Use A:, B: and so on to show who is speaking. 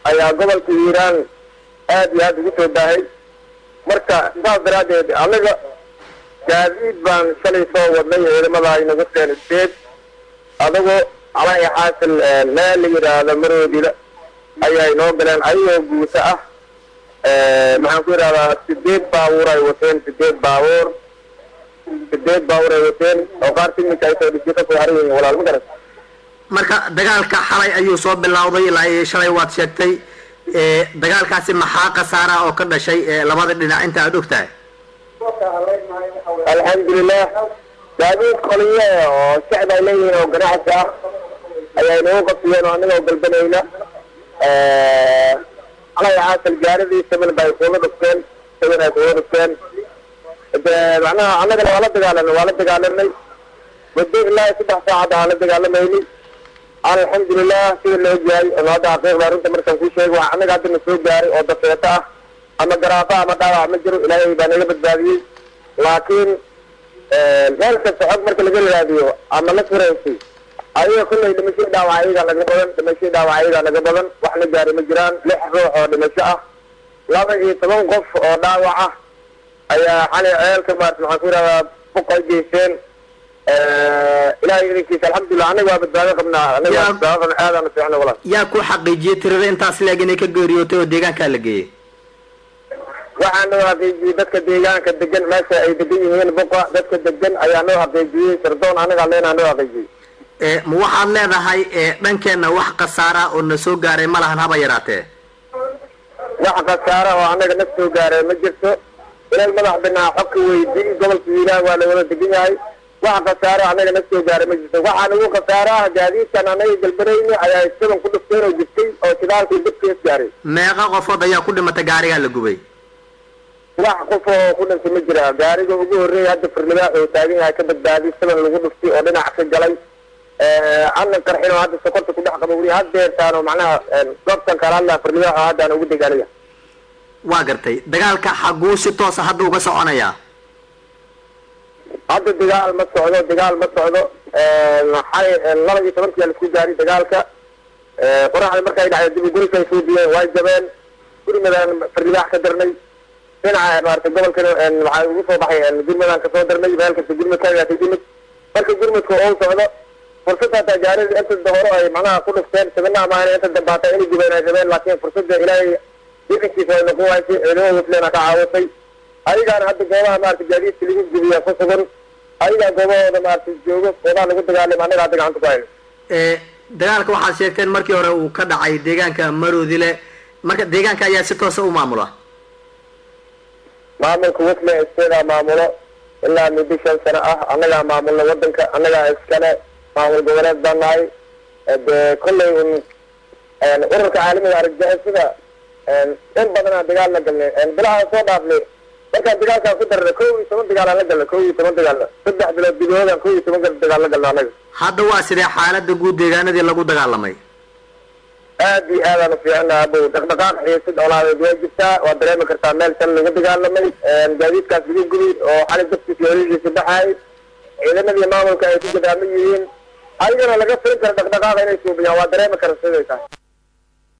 A: ayaa gobolka hiiraan aad iyo aad ugu soo baahay marka saas daraaddeed anaga gaadiid baan shalay soo wadnay ciidamada ay nagu seen steed adagoo alaya xaasil meel la yidhaahdo maroodila ayay noo galeen ayagoo guuto ah maxaan ku yidhahdaa sideed baabuur ay wateen sideed baabuur sideed baabuur ay wateen oo qaar timinka ay soo dhijyo kasoo haran yihiin walaal ma garat
B: marka dagaalka xalay ayuu soo bilowday ilaa iyo shalay waad sheegtay dagaalkaasi maxaa khasaara oo ka dhashay labada dhinac inta aad og tahay
A: alxamdulilah gaadiid qoliye oo shacb ay leeyihiin oo ganacsi ah ayay nagu qabsiyeen oo anagoo galbanayna alay xaasal gaaridii saban bay kuula dhufteen saban ay kuula dhufteen de macnaha annagana waa la dagaalanay waa la dagaalanay muddo ilaa saddex saacad aan la dagaalamayni alxamdulilah sida la ogyahay oo hadda xaqiiqda arrinta markaan kuu sheego waa annaga hadda na soo gaaray oo dafeeto ah ama garaafa ama dhaawac ma jiro ilaahay baa naga badbaadiyey laakiin meel kasta xog marka laga raadiyo ama la firaysay ayaga kullay dhimashadii dhaawac ayagaa naga badan dhimashadii dhaawac ayagaa naga badan wax la gaaray ma jiraan lix ruux oo dhimasho ah laba iyo toban qof oo dhaawac ah ayaa xalay ceelka maarata maxaan ku yidhahdaa buq ay geysteen ilahay idinkiisa alxamdulilah anaga waa badbaado qabnaa anaga waa badbaado qabnaa aadaana fiicna walaal
B: yaa ku xaqiijiyey tirada intaas leeg inay ka geeriyootay oo deegaankaa la geeyey
A: waxaa noo xaqiijiyey dadka deegaanka degan meesha ay degan yihiin buqa dadka degan ayaa noo xaqiijiyey sirdoon anagaa leenaa noo xaqiijiyey
B: ma waxaad leedahay dhankeenna wax khasaara oo na soo gaaray ma lahan haba yaraatee
A: wax khasaara oo anaga na soo gaaray ma jirto ilal madax binaa xog ka weydii gobolka hiiraan waa la wada degan yahay wax khasaaro anaga na soo gaaray ma jirto waxaa nagu khasaaraha gaadiidkan anaga galbanayni ayaa isadan ku dhufteen oo jirtay oo shidaalkii dabkees gaaray
B: meeqa qofood ayaa ku dhimatay gaarigaa la gubay
A: wax qof oo ku dhintay ma jira gaariga ugu horreeyay hadda firnibaax oo taagan yahay ka badbaadiy saban lagu dhuftay oo dhinac ka galay anan qarxin oo hadda sokorta ku dhex qaba weli haddeertaan oo macnaha goobtan kala hadlaa firnibaax oo haddaan ugu degaanaya
B: waa gartay dagaalka xaguu si toosa hadda uga soconayaa
A: hadda dagaal ma socdo dagaal ma socdo xalay laba iyo tobankiyaa laisku gaaray dagaalka qoraxda markay dhacday dib gurika ay soo diyeen way jabeen gurmadaan firnibaax ka darnay dhinaca maarata gobolkan waxaa ugu soo baxay gurmadaan kasoo darnay meel kasta gurmad kaagaatay gurmad marka gurmadka oo socdo fursad hataa gaarida inta hore ay macnaha ku dhufteen sabinaha maahane inta dambaata inay gubeen ay rabeen laakiin fursadda ilaahay idankiisa ay noqon waysay ciidamada muslimna ka caawatay ayagaana hadda goobaha maarata gaadiidka lagu gubiya ku sugan ayagaa goobahooda maarata joogo goobaha lagu dagaalama annaga hadda gacanta ku hayno
B: dagaalka waxaad sheegteen markii hore uu ka dhacay deegaanka maroodile marka deegaanka ayaa si toosa u maamula
A: maamulka wasle isteedaa maamulo ilaa muddo shan sano ah annagaa maamulna wadanka annagaa iskale maamul goboleed baan nahay de kollay un ururka caalamiga argagixisada in badanaa dagaal la galnay bilaha soo dhaafnay markaan dagaalkaan ku darnay kow iyo toban dagaalaan la galnay kow iyo toban dagaalna saddex bilood gudahoodaan kow iyo toban dagaal la galna annaga
B: hadda waa sidee xaalada guud deegaanadii lagu dagaalamay
A: aad iyo aadaan ufiicina abow dhaqdhaqaaq xiisid olaadeed waa jirtaa waa dareemi kartaa meel shan lagu dagaalamay gaadiidkaas lagu gubi oo xali dabkiisa horigiisa baxaay ciidamadii maamulka ay ku gadaaman yihiin ayagana laga filin kara dhaqdhaqaaqa inay suubiyaan waa dareemi kara siday tahay